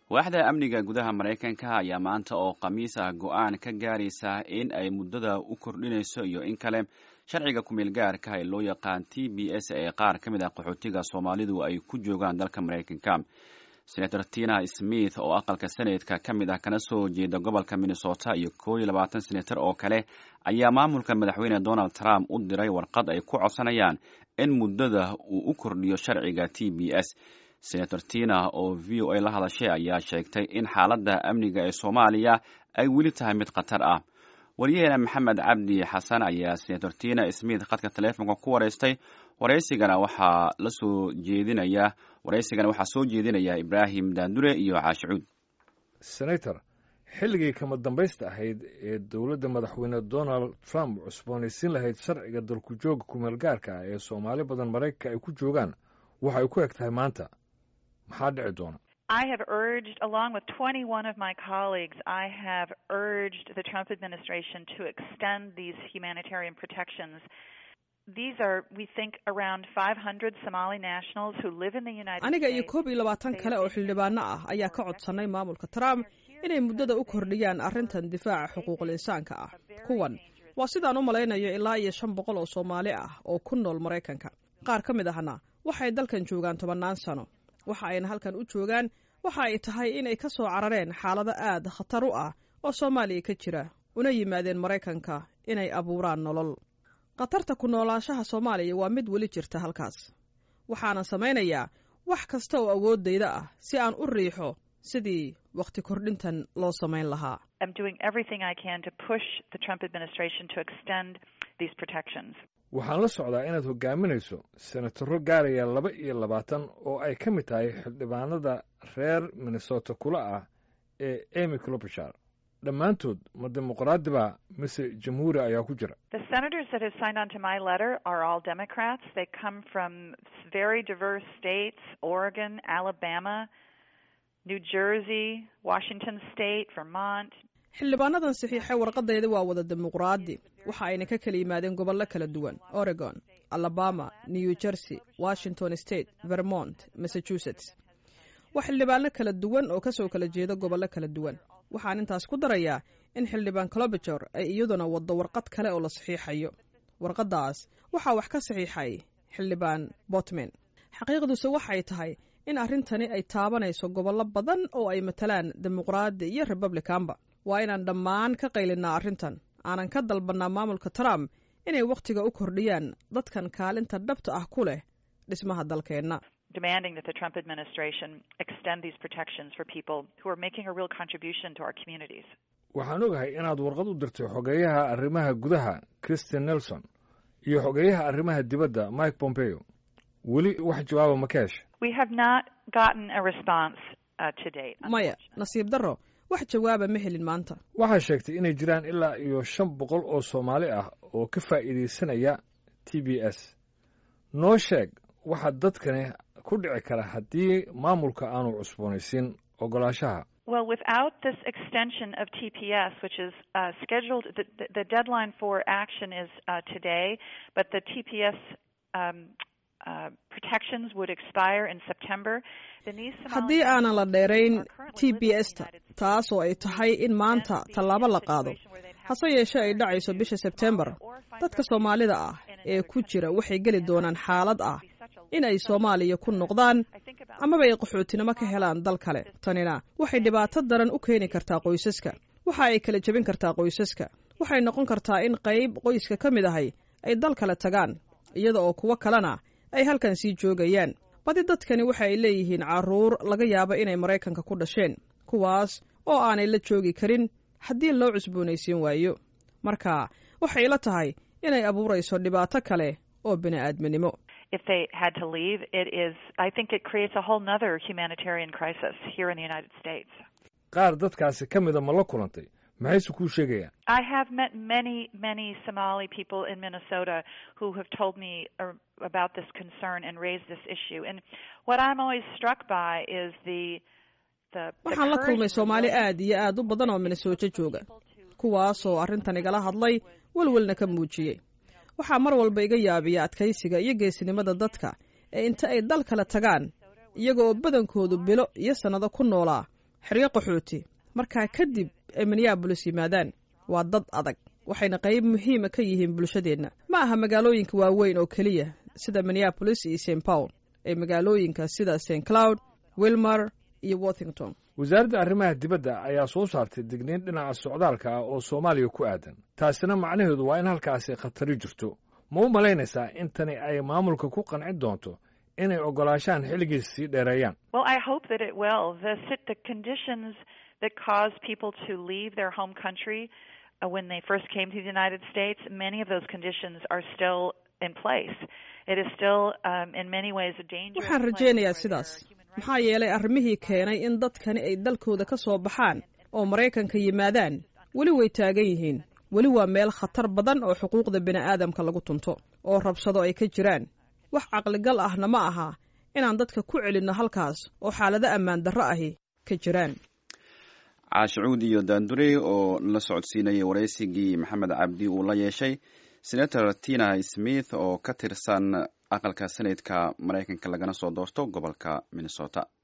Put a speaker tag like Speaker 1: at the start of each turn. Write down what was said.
Speaker 1: waaxda amniga gudaha maraykanka ayaa maanta oo khamiis ah go-aan ka gaaraysa in ay muddada u kordhinayso iyo in kale sharciga kumeel gaarka ee loo yaqaan t b s ee qaar ka mid ah qaxootiga soomaalidu ay ku joogaan dalka maraykanka senator tina smith oo aqalka senatka ka mid ah kana soo jeeda gobolka minnesota iyo koo iyo labaatan senator oo kale ayaa maamulka madaxweyne donald trump u diray warqad ay ku codsanayaan in muddada uu u kordhiyo sharciga t b s senator tina oo v o a la hadashay ayaa sheegtay in xaaladda amniga ee soomaaliya ay weli tahay mid khatar ah waryaheena maxamed cabdi xasan ayaa senator tina smith khadka taleefonka ku wareystay waraysigana waxaa la soo jeedinaya waraysigana waxaa soo jeedinaya ibraahim daandure iyo caashicuud
Speaker 2: senator xilligii kama dambaysta ahayd ee dowladda madaxweyne donald trump cusboonaysiin lahayd sharciga dalku jooga kumeel gaarka ah ee soomaali badan maraykanka ay ku joogaan waxa ay ku eg tahay maanta maxaa dhici doona
Speaker 3: I have urged, along with 21 of my colleagues, I have urged the Trump administration to extend these humanitarian protections. These are, we think, around 500 Somali nationals who live in the United
Speaker 4: aniga iyo
Speaker 3: States.
Speaker 4: koob iyo labaatan kale oo xildhibaano ah ayaa ka codsanay maamulka trump inay muddada u kordhiyaan arrintan difaaca xuquuqul insaanka ah kuwan waa sidaan u malaynayo ilaa iyo shan boqol oo soomaali ah oo ku nool maraykanka qaar ka mid ahna waxay dalkan joogaan tobannaan sano waxa ayna halkan u joogaan waxa ay tahay inay ka soo carareen xaalado aad khatar u ah oo soomaaliya ka jira una yimaadeen maraykanka inay abuuraan nolol khatarta ku noolaanshaha soomaaliya waa mid weli jirta halkaas waxaanan samaynayaa wax kasta oo awooddayda ah si aan u riixo sidii wakhti kordhintan loo samayn lahaa
Speaker 3: I'm doing everything I can to push the Trump administration to extend these protections.
Speaker 2: waxaan la socdaa inaad hogaaminayso senataro gaaraya laba iyo labaatan oo ay ka mid tahay xildhibaanada reer minnesota kula ah ee emy clobishar dhammaantood ma dimuqraadi baa mise jamhuuri ayaa ku jira
Speaker 3: The senators that have signed on to my letter are all Democrats. They come from very diverse states Oregon, Alabama, New Jersey, Washington State, Vermont.
Speaker 4: xildhibaanadan saxiixay warqadayda waa wada dimuqraadi waxa ayna ka kala yimaadeen gobollo kala duwan oregon alabama new jersey washington state vermont massachusetts waa xildhibaano kala duwan oo kasoo kala jeeda gobollo kala duwan waxaan intaas ku darayaa in xildhibaan clobijor ay iyaduna waddo warqad kale oo la saxiixayo warqaddaas waxaa wax ka saxiixay xildhibaan botman xaqiiqduse waxay tahay in arrintani ay taabanayso gobollo badan oo ay matalaan dimuqraadi iyo republicanba waa inaan dhammaan ka qaylinaa arrintan aanan ka dalbannaa maamulka trump inay wakhtiga u kordhiyaan dadkan kaalinta dhabta ah ku leh dhismaha dalkeenna
Speaker 3: demanding that the Trump administration extend these protections for people who are making a real contribution to our communities.
Speaker 2: waxaan ogahay inaad warqad u dirtay xogeeyaha arrimaha gudaha christian nelson iyo xogeeyaha arrimaha dibadda mike pompeo weli wax jawaaba ma ka hesha
Speaker 3: We have not gotten a response uh, to date.
Speaker 4: maya nasiib darro wax jawaaba ma helin maanta
Speaker 2: waxaa sheegtay inay jiraan ilaa iyo shan boqol oo soomaali ah oo ka faa'iidaysanaya t b s noo sheeg waxa dadkani ku dhici kara haddii maamulka aanu cusboonaysiin ogolaanshaha
Speaker 3: Well, without this extension of TPS, which is uh, scheduled, the, the, the deadline for action is uh, today, but the TPS um, uh, protections would expire in September. Denise Somali
Speaker 4: haddii aanan la dheerayn
Speaker 3: are currently
Speaker 4: t
Speaker 3: living
Speaker 4: b
Speaker 3: in the
Speaker 4: s ta
Speaker 3: United States.
Speaker 4: taas oo ay tahay in maanta tallaabo la qaado hase yeeshee ay dhacayso bisha sebtembar dadka soomaalida ah ee ku jira waxay geli doonaan xaalad ah in ay soomaaliya ku noqdaan amaba ay qaxootinimo ka helaan dal kale tanina waxay dhibaato daran u keeni kartaa qoysaska waxa ay kala jebin kartaa qoysaska waxay noqon kartaa in qayb qoyska ka mid ahay ay dal kale tagaan iyada oo kuwo kalena ay halkan sii joogayaan badi dadkani waxa ay leeyihiin carruur laga yaabo inay maraykanka ku dhasheen kuwaas oo aanay la joogi karin haddii loo cusboonaysiin waayo marka waxay la tahay inay abuurayso dhibaato kale oo bini'aadminimo
Speaker 3: if they had to leave, it is, I think it creates a whole nother humanitarian crisis here in the United States.
Speaker 2: qaar dadkaasi ka mida ma la kulantay maxayse kuu sheegayaan
Speaker 3: I have met many, many Somali people in Minnesota who have told me uh, about this concern and raised this issue. And what I'm always struck by is the the, the
Speaker 4: waxaan la
Speaker 3: courage
Speaker 4: kulmay
Speaker 3: and
Speaker 4: soomaali
Speaker 3: willingness
Speaker 4: aad iyo aad u badan oo minnesota jooga kuwaasoo arrintan igala hadlay welwelna ka muujiyey waxaa mar walba iga yaabiya adkaysiga iyo geesinimada dadka ee inta ay dal kale tagaan iyaga oo badankoodu bilo iyo sannado ku noolaa xeryo qaxooti markaa kadib ay minneabolis yimaadaan waa dad adag waxayna qayb muhiima ka yihiin bulshadeenna ma aha magaalooyinka waaweyn oo keliya sida minneabolis iyo st paul ee magaalooyinka sida st cloud wilmar iyo worthington
Speaker 2: wasaaradda arrimaha dibadda ayaa soo saartay digniin dhinaca socdaalka ah oo soomaaliya ku aadan taasina macnaheedu waa in halkaasi khatari jirto ma u malaynaysaa in tani ay maamulka ku qancin doonto inay oggolaashaan xilligiis sii dheereeyaan
Speaker 3: Well, I hope that it will. The sit- the conditions that cause people to leave their home country uh, when they first came to the United States, many of those conditions are still in place. It is still, um, in many ways, a dangerous.
Speaker 4: waxaan
Speaker 3: place
Speaker 4: rajaynayaa
Speaker 3: where
Speaker 4: sidaas
Speaker 3: there are human rights
Speaker 4: maxaa yeelay arrimihii keenay in dadkani ay dalkooda ka soo baxaan oo maraykanka yimaadaan weli way taagan yihiin weli waa meel khatar badan oo xuquuqda bini'aadamka lagu tunto oo rabsado ay ka jiraan wax caqligal ahna ma aha inaan dadka ku celinno halkaas oo xaalado ammaan darro ahi ka jiraan
Speaker 1: caashicuud iyo daandurey oo la socodsiinayay waraysigii maxamed cabdi uu la yeeshay senator tina smith oo ka tirsan aqalka senatka maraykanka lagana soo doorto gobolka minnesota